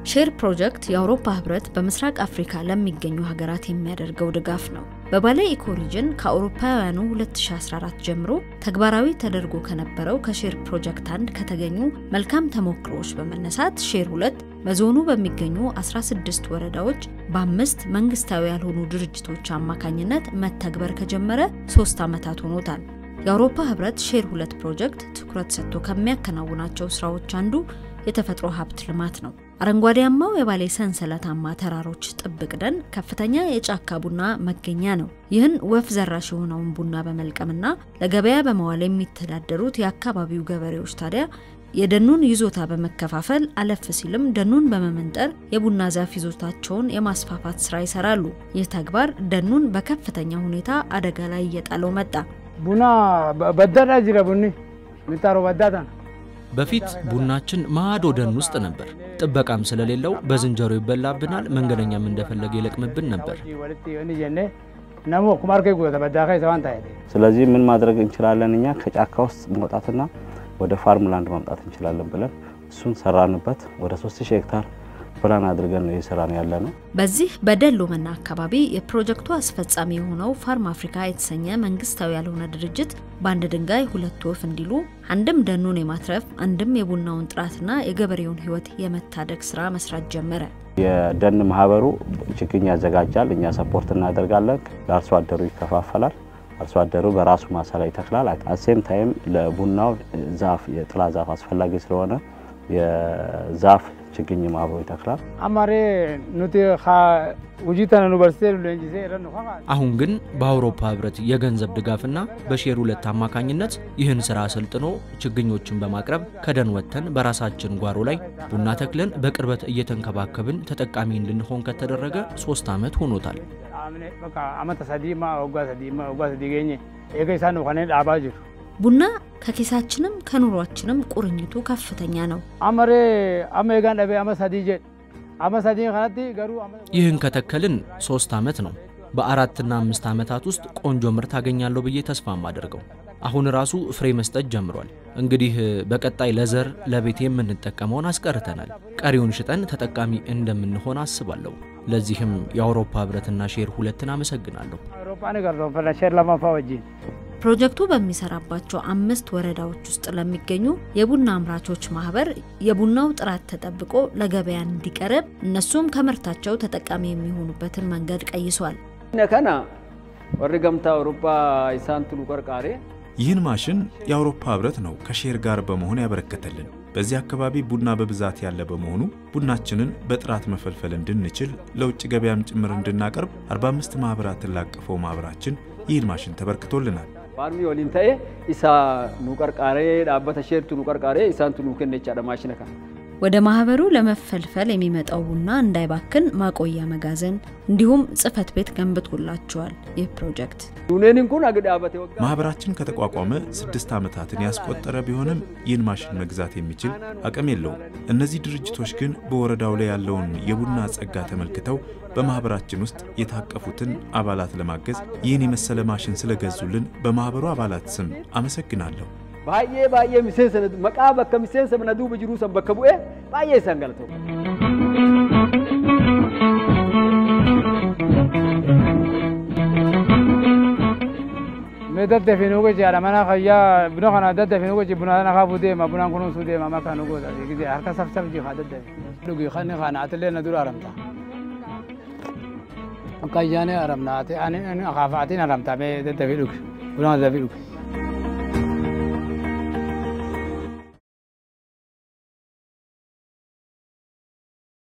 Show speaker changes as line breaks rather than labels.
ሼር ፕሮጀክት የአውሮፓ ህብረት በምስራቅ አፍሪካ ለሚገኙ ሀገራት የሚያደርገው ድጋፍ ነው። በባሌ ኢኮሪጅን ከአውሮፓውያኑ 2014 ጀምሮ ተግባራዊ ተደርጎ ከነበረው ከሼር ፕሮጀክት አንድ ከተገኙ መልካም ተሞክሮዎች በመነሳት ሼር ሁለት በዞኑ በሚገኙ 16 ወረዳዎች በአምስት መንግስታዊ ያልሆኑ ድርጅቶች አማካኝነት መተግበር ከጀመረ ሶስት ዓመታት ሆኖታል። የአውሮፓ ህብረት ሼር ሁለት ፕሮጀክት ትኩረት ሰጥቶ ከሚያከናውናቸው ስራዎች አንዱ የተፈጥሮ ሀብት ልማት ነው። አረንጓዴያማው የባሌ ሰንሰለታማ ተራሮች ጥብቅ ደን ከፍተኛ የጫካ ቡና መገኛ ነው። ይህን ወፍ ዘራሽ የሆነውን ቡና በመልቀምና ለገበያ በመዋል የሚተዳደሩት የአካባቢው ገበሬዎች ታዲያ የደኑን ይዞታ በመከፋፈል አለፍ ሲልም ደኑን በመመንጠር የቡና ዛፍ ይዞታቸውን የማስፋፋት ስራ ይሰራሉ። ይህ ተግባር ደኑን በከፍተኛ ሁኔታ አደጋ ላይ እየጣለው መጣ።
ቡና በዳዳ ጅረ ቡኒ ሚጣሮ በዳዳ
በፊት ቡናችን ማዶ ደን ውስጥ ነበር። ጥበቃም ስለሌለው በዝንጀሮ ይበላብናል፣ መንገደኛም እንደፈለገ ይለቅምብን ነበር።
ስለዚህ ምን ማድረግ እንችላለን? እኛ ከጫካ ውስጥ መውጣትና ወደ ፋርምላንድ ማምጣት እንችላለን ብለን እሱን ሰራንበት። ወደ 3000 ሄክታር ፕላን አድርገን ነው እየሰራን ያለ ነው።
በዚህ በደሎመና አካባቢ የፕሮጀክቱ አስፈጻሚ የሆነው ፋርም አፍሪካ የተሰኘ መንግስታዊ ያልሆነ ድርጅት በአንድ ድንጋይ ሁለት ወፍ እንዲሉ አንድም ደኑን የማትረፍ አንድም የቡናውን ጥራትና የገበሬውን ሕይወት የመታደግ ስራ መስራት ጀመረ።
የደን ማህበሩ ችግኝ ያዘጋጃል፣ እኛ ሰፖርት እናደርጋለን። ለአርሶ አደሩ ይከፋፈላል። አርሶ አደሩ በራሱ ማሳ ላይ ይተክላል። አሴም ታይም ለቡናው ዛፍ የጥላ ዛፍ አስፈላጊ ስለሆነ የዛፍ ችግኝ አብሮ ይተክላል።
አማሬ ኑቲ ውጂተን ዩኒቨርሲቲ ሌንጂሴ ረኑ
አሁን ግን በአውሮፓ ህብረት የገንዘብ ድጋፍና በሼር ሁለት አማካኝነት ይህን ስራ አሰልጥኖ ችግኞችን በማቅረብ ከደን ወጥተን በራሳችን ጓሮ ላይ ቡና ተክለን በቅርበት እየተንከባከብን ተጠቃሚ እንድንሆን ከተደረገ ሶስት ዓመት ሆኖታል።
አመተ ሰዲማ ወጋ ሰዲማ ወጋ ሰዲ ገኘ ኤገይሳን ከኔ ዳባ ጅሩ
ቡና ከኪሳችንም ከኑሯችንም ቁርኝቱ ከፍተኛ ነው።
አመሬ አሜጋን ደቤ አመ ሰዲ ጀ አመ ሰዲ ከነቲ ገሩ
ይህን ከተከልን ሶስት ዓመት ነው። በአራትና አምስት ዓመታት ውስጥ ቆንጆ ምርት አገኛለሁ ብዬ ተስፋ ማደርገው አሁን ራሱ ፍሬ መስጠት ጀምሯል። እንግዲህ በቀጣይ ለዘር ለቤት የምንጠቀመውን አስቀርተናል። ቀሪውን ሽጠን ተጠቃሚ እንደምንሆን አስባለሁ። ለዚህም የአውሮፓ ህብረትና ሼር ሁለትን አመሰግናለሁ።
አውሮፓ ነገር ነው ሼር ለማፋ ወጂን
ፕሮጀክቱ በሚሰራባቸው አምስት ወረዳዎች ውስጥ ለሚገኙ የቡና አምራቾች ማህበር የቡናው ጥራት ተጠብቆ ለገበያ እንዲቀርብ እነሱም ከምርታቸው ተጠቃሚ የሚሆኑበትን መንገድ ቀይሷል።
ነከና ወሪ ገምታ አውሮፓ ኢሳንቱኑ ቀርቃሬ
ይህን ማሽን የአውሮፓ ህብረት ነው ከሼር ጋር በመሆን ያበረከተልን። በዚህ አካባቢ ቡና በብዛት ያለ በመሆኑ ቡናችንን በጥራት መፈልፈል እንድንችል ለውጭ ገበያም ጭምር እንድናቀርብ 45 ማህበራትን ላቀፈው ማህበራችን ይህን ማሽን ተበርክቶልናል።
ፋርሚ ወሊን ተኤ ኢሳ ኑ ቀርቃሬ ዳበተ ሼርቱ ኑ ቀርቃሬ ኢሳንቱ ኑ ከነቻ ማሽነ ከ
ወደ ማህበሩ ለመፈልፈል የሚመጣው ቡና እንዳይባክን ማቆያ መጋዘን እንዲሁም ጽህፈት ቤት ገንብቶላቸዋል። ይህ ፕሮጀክት
ዱኔን ኩን አግ ዳበተ ወጋ
ማህበራችን ከተቋቋመ ስድስት ዓመታትን ያስቆጠረ ቢሆንም ይህን ማሽን መግዛት የሚችል አቅም የለውም። እነዚህ ድርጅቶች ግን በወረዳው ላይ ያለውን የቡና ጸጋ ተመልክተው በማህበራችን ውስጥ የታቀፉትን አባላት ለማገዝ ይህን የመሰለ ማሽን ስለገዙልን በማህበሩ አባላት ስም አመሰግናለሁ።
ባዬ ባዬ ሚሴንሰ መቃ በከ ሚሴንሰ መነዱ ብጅሩ ሰን በከ ቡኤ ባዬ ሰንገልተው
dadda finugo jara mana khaya buna khana dadda finugo ji buna na khafu de ma buna kunu su de ma ma kanu go da gidi har ka saf saf ji kha dadda dugi khani khana atle na dur aramta kayane aramna ate ani ani khafatin aramta me dadda fi dug buna da fi dug